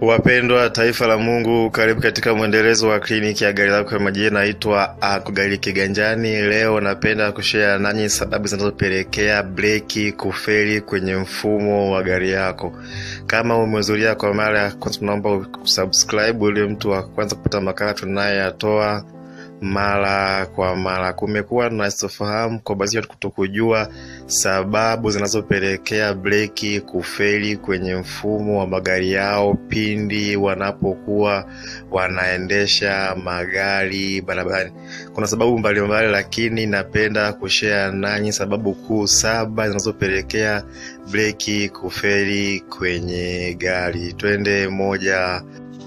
Wapendwa taifa la Mungu, karibu katika mwendelezo wa kliniki ya gari lako kwa majina naitwa Akugari Kiganjani. Leo napenda kushare nanyi sababu zinazopelekea breki kufeli kwenye mfumo wa gari yako. Kama umehudhuria kwa mara ya kwanza, tunaomba usubscribe ili mtu wa kwanza kupata makala tunayoyatoa mara kwa mara. Kumekuwa na sitofahamu kwa baadhi ya watu kutokujua sababu zinazopelekea breki kufeli kwenye mfumo wa magari yao pindi wanapokuwa wanaendesha magari barabarani. Kuna sababu mbalimbali, lakini napenda kushare nanyi sababu kuu saba zinazopelekea breki kufeli kwenye gari. Twende moja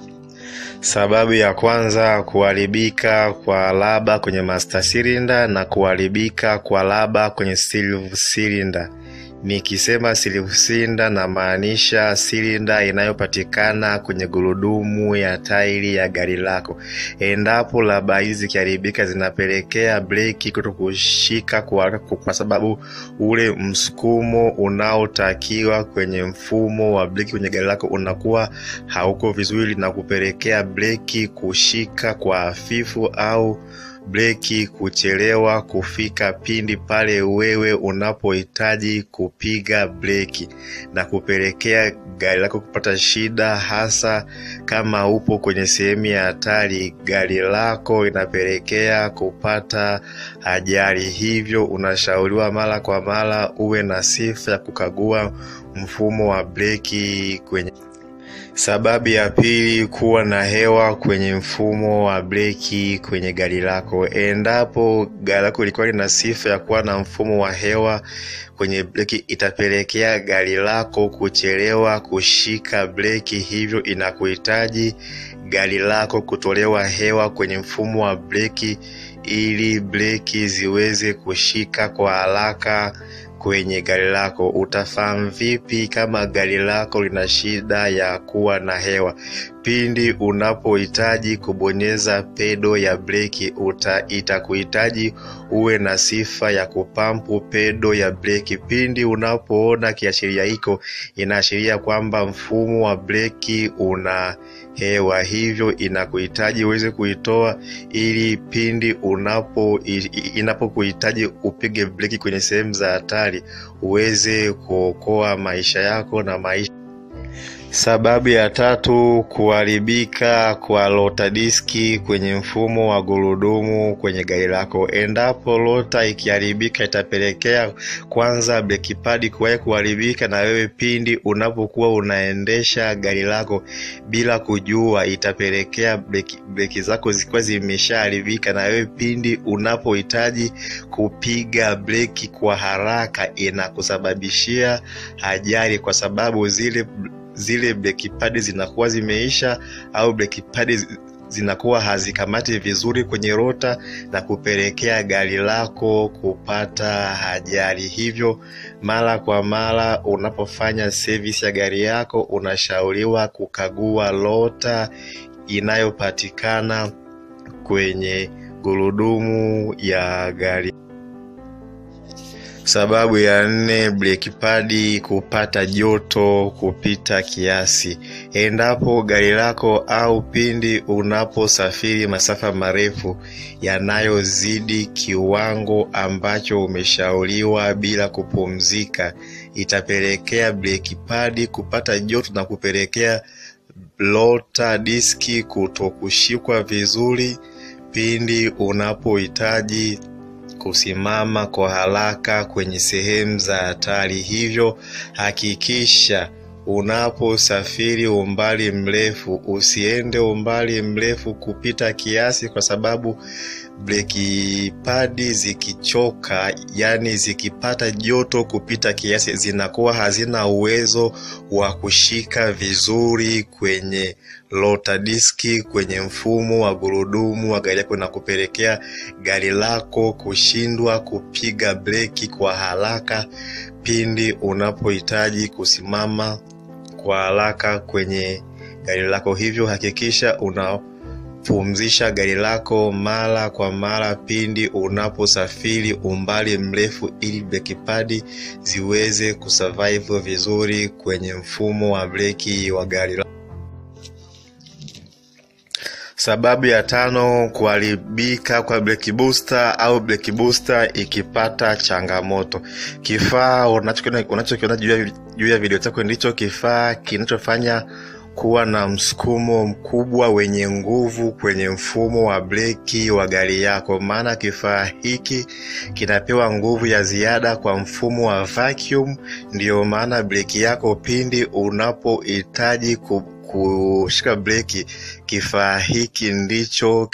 Sababu ya kwanza, kuharibika kwa laba kwenye master cylinder na kuharibika kwa laba kwenye silver cylinder. Nikisema silver cylinder namaanisha silinda inayopatikana kwenye gurudumu ya tairi ya gari lako. Endapo laba hizi zikiharibika, zinapelekea breki kuto kushika kwa, kwa sababu ule msukumo unaotakiwa kwenye mfumo wa breki kwenye gari lako unakuwa hauko vizuri na kupelekea breki kushika kwa hafifu au breki kuchelewa kufika pindi pale wewe unapohitaji kupiga breki na kupelekea gari lako kupata shida, hasa kama upo kwenye sehemu ya hatari, gari lako inapelekea kupata ajali. Hivyo unashauriwa mara kwa mara uwe na sifa ya kukagua mfumo wa breki kwenye Sababu ya pili, kuwa na hewa kwenye mfumo wa breki kwenye gari lako. Endapo gari lako lilikuwa lina sifa ya kuwa na mfumo wa hewa kwenye breki, itapelekea gari lako kuchelewa kushika breki, hivyo inakuhitaji gari lako kutolewa hewa kwenye mfumo wa breki ili breki ziweze kushika kwa haraka kwenye gari lako. Utafahamu vipi kama gari lako lina shida ya kuwa na hewa? Pindi unapohitaji kubonyeza pedo ya breki, itakuhitaji uwe na sifa ya kupampu pedo ya breki. Pindi unapoona kiashiria hiko, inaashiria kwamba mfumo wa breki una hewa, hivyo inakuhitaji uweze kuitoa ili pindi unapo inapokuhitaji upige breki kwenye sehemu za hatari uweze kuokoa maisha yako na maisha Sababu ya tatu, kuharibika kwa lota diski kwenye mfumo wa gurudumu kwenye gari lako. Endapo lota ikiharibika, itapelekea kwanza breki padi kuwahi kuharibika, na wewe pindi unapokuwa unaendesha gari lako bila kujua, itapelekea breki, breki zako zikiwa zimeshaharibika, na wewe pindi unapohitaji kupiga breki kwa haraka, inakusababishia ajali kwa sababu zile zile breki padi zinakuwa zimeisha au breki padi zinakuwa hazikamati vizuri kwenye rota na kupelekea gari lako kupata ajali. Hivyo mara kwa mara unapofanya service ya gari yako, unashauriwa kukagua rota inayopatikana kwenye gurudumu ya gari. Sababu ya nne, breki padi kupata joto kupita kiasi. Endapo gari lako au pindi unaposafiri masafa marefu yanayozidi kiwango ambacho umeshauriwa bila kupumzika, itapelekea breki padi kupata joto na kupelekea lota diski kutokushikwa vizuri pindi unapohitaji kusimama kwa haraka kwenye sehemu za hatari. Hivyo hakikisha unaposafiri umbali mrefu usiende umbali mrefu kupita kiasi, kwa sababu breki padi zikichoka, yani zikipata joto kupita kiasi, zinakuwa hazina uwezo wa kushika vizuri kwenye lota diski kwenye mfumo wa gurudumu wa gari yako na kupelekea gari lako kushindwa kupiga breki kwa haraka pindi unapohitaji kusimama kwa haraka kwenye gari lako. Hivyo hakikisha unapumzisha gari lako mara kwa mara pindi unaposafiri umbali mrefu, ili breki padi ziweze kusurvive vizuri kwenye mfumo wa breki wa gari lako. Sababu ya tano, kuharibika kwa breki booster au breki booster ikipata changamoto. Kifaa unachokiona unachokiona juu ya juu ya video chako ndicho kifaa kinachofanya kuwa na msukumo mkubwa wenye nguvu kwenye mfumo wa breki wa gari yako, maana kifaa hiki kinapewa nguvu ya ziada kwa mfumo wa vacuum. Ndiyo maana breki yako pindi unapohitaji ku kushika breki, kifaa hiki ndicho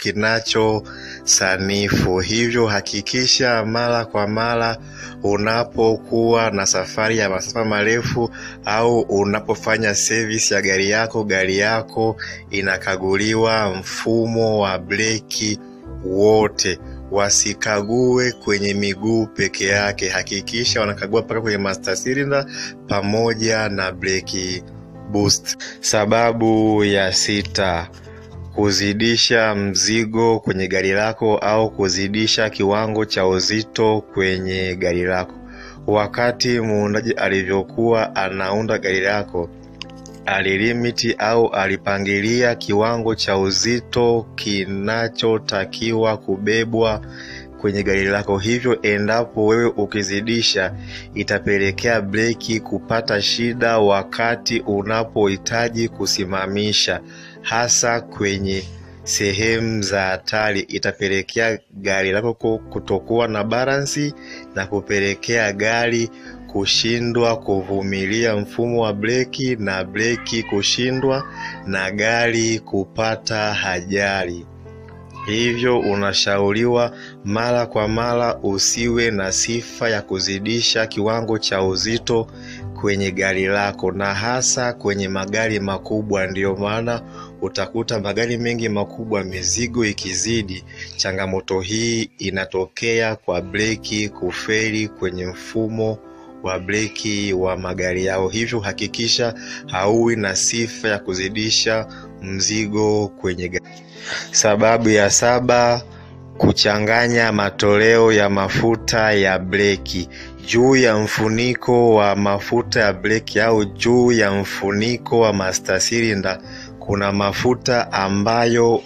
kinachosanifu. Hivyo hakikisha mara kwa mara unapokuwa na safari ya masafa marefu au unapofanya service ya gari yako, gari yako inakaguliwa mfumo wa breki wote. Wasikague kwenye miguu peke yake, hakikisha wanakagua mpaka kwenye master cylinder pamoja na breki boost. Sababu ya sita, kuzidisha mzigo kwenye gari lako au kuzidisha kiwango cha uzito kwenye gari lako. Wakati muundaji alivyokuwa anaunda gari lako, alilimiti au alipangilia kiwango cha uzito kinachotakiwa kubebwa kwenye gari lako. Hivyo endapo wewe ukizidisha, itapelekea breki kupata shida wakati unapohitaji kusimamisha, hasa kwenye sehemu za hatari. Itapelekea gari lako kutokuwa na balansi na kupelekea gari kushindwa kuvumilia mfumo wa breki na breki kushindwa na gari kupata ajali. Hivyo unashauriwa mara kwa mara usiwe na sifa ya kuzidisha kiwango cha uzito kwenye gari lako, na hasa kwenye magari makubwa. Ndiyo maana utakuta magari mengi makubwa, mizigo ikizidi, changamoto hii inatokea kwa breki kufeli kwenye mfumo wa breki wa magari yao. Hivyo hakikisha hauwi na sifa ya kuzidisha mzigo kwenye gari. Sababu ya saba, kuchanganya matoleo ya mafuta ya breki. Juu ya mfuniko wa mafuta ya breki au juu ya mfuniko wa master cylinder kuna mafuta ambayo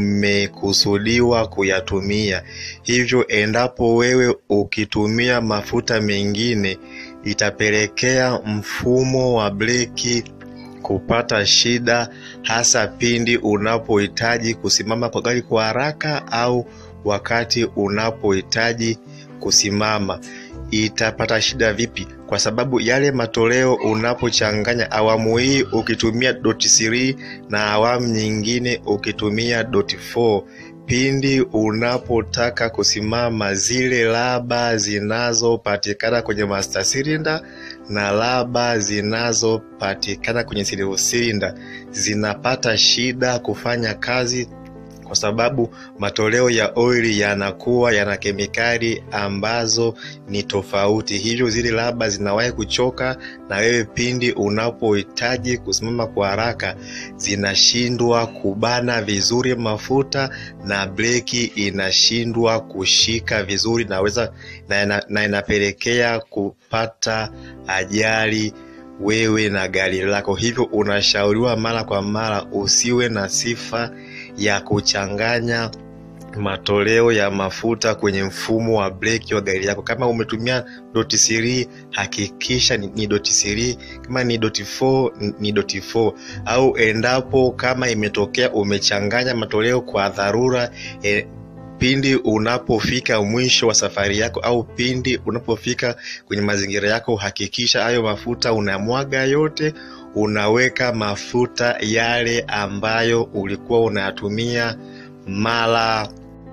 umekusudiwa kuyatumia. Hivyo endapo wewe ukitumia mafuta mengine, itapelekea mfumo wa breki kupata shida, hasa pindi unapohitaji kusimama kwa gari kwa haraka au wakati unapohitaji kusimama. Itapata shida vipi? Kwa sababu yale matoleo unapochanganya awamu hii ukitumia doti 3 na awamu nyingine ukitumia doti 4 pindi unapotaka kusimama, zile laba zinazopatikana kwenye master cylinder na laba zinazopatikana kwenye silver cylinder zinapata shida kufanya kazi kwa sababu matoleo ya oili yanakuwa yana kemikali ambazo ni tofauti, hivyo zile laba zinawahi kuchoka, na wewe pindi unapohitaji kusimama kwa haraka zinashindwa kubana vizuri mafuta na breki inashindwa kushika vizuri naweza, na, na inapelekea kupata ajali wewe na gari lako. Hivyo unashauriwa mara kwa mara usiwe na sifa ya kuchanganya matoleo ya mafuta kwenye mfumo wa breki wa gari lako. Kama umetumia doti 3 hakikisha ni, ni doti 3. Kama ni doti 4 ni doti 4, au endapo kama imetokea umechanganya matoleo kwa dharura e, pindi unapofika mwisho wa safari yako au pindi unapofika kwenye mazingira yako, hakikisha hayo mafuta unamwaga yote, unaweka mafuta yale ambayo ulikuwa unayatumia mara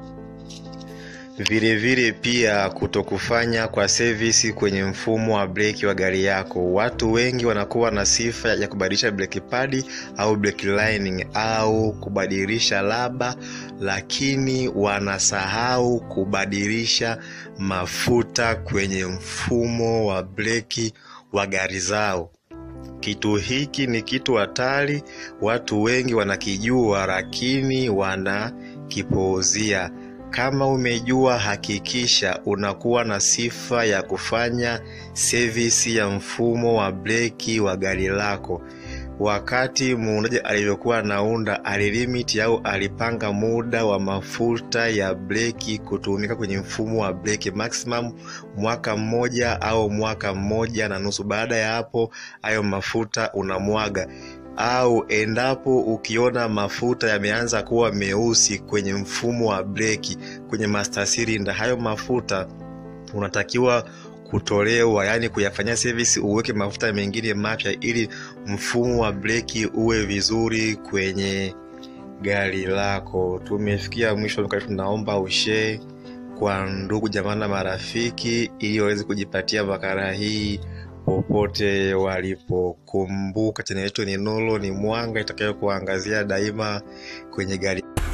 vilevile pia kutokufanya kwa sevisi kwenye mfumo wa breki wa gari yako. Watu wengi wanakuwa na sifa ya kubadilisha breki padi au breki lining au kubadilisha laba, lakini wanasahau kubadilisha mafuta kwenye mfumo wa breki wa gari zao. Kitu hiki ni kitu hatari, watu wengi wanakijua, lakini wanakipuuzia. Kama umejua, hakikisha unakuwa na sifa ya kufanya sevisi ya mfumo wa breki wa gari lako. wakati muundaji alivyokuwa anaunda alilimiti au alipanga muda wa mafuta ya breki kutumika kwenye mfumo wa breki maximum mwaka mmoja au mwaka mmoja na nusu. Baada ya hapo, hayo mafuta unamwaga au endapo ukiona mafuta yameanza kuwa meusi kwenye mfumo wa breki kwenye master cylinder, hayo mafuta unatakiwa kutolewa, yaani kuyafanyia service, uweke mafuta mengine mapya ili mfumo wa breki uwe vizuri kwenye gari lako. Tumefikia mwisho, tunaomba ushare kwa ndugu jamaa na marafiki, ili waweze kujipatia makala hii popote walipokumbuka. Chaneli yetu ni nuru, ni mwanga itakayo kuangazia daima kwenye gari